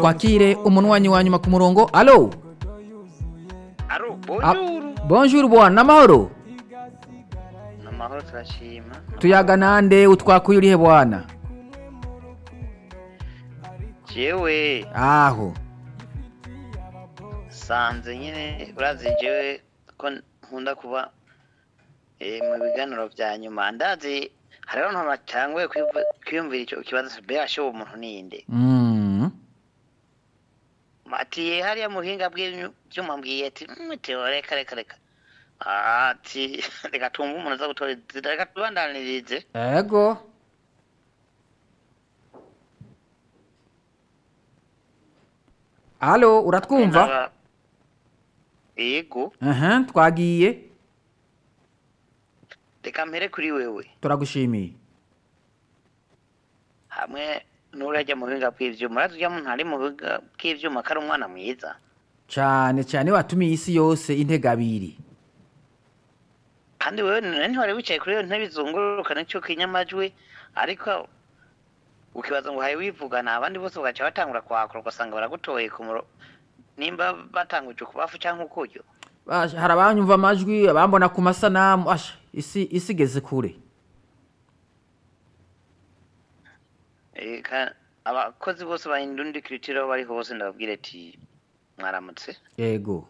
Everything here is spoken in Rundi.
twakire umunwanyi wa nyuma ku murongo alo Aro, Ah, bonjour. bonjour bwana namahoro Namahoro turashima. tuyaga nande utwakuye urihe bwana Jewe aho sanze nyine urazi jewe ko nkunda kuba eh, mu biganiro vya nyuma ndazi hariho abantu batanguye kwivu- kwiyumvira ico kibazo mbega showe umuntu ninde Mm. ati hariya muhinga bw'ivyuma mbwiye ati "Mm, Theo reka reka reka ati reka tumve umuntu aza gutora izina reka tubandanirize ego alo uratwumva Naba- yego aha twagiye reka mpere kuri wewe turagushimiye hamwe n'urajya mu buhinga bw'ivyuma urazi urya muntu ari mu buhinga bw'ivyuma ko ari umwana mwiza cyane cyane watumiye isi yose intega abiri kandi wewe none ntiwari wicaye kuri iyo ntebe izunguruka nicyo kinyamajwi ariko ukibaza ngo haye wivugana abandi bose bagaca batangura kwakura ugasanga baragutoye ku muro nimba batanguje ukubafu cyangwa ukuryo Basha, hari abanyumva amajwi abambona ku masanamu asha isi isi igeze kure Eh, ka- abakozi bose ba indundi kiritiro aho bari hose ndababwira ati mwaramutse yego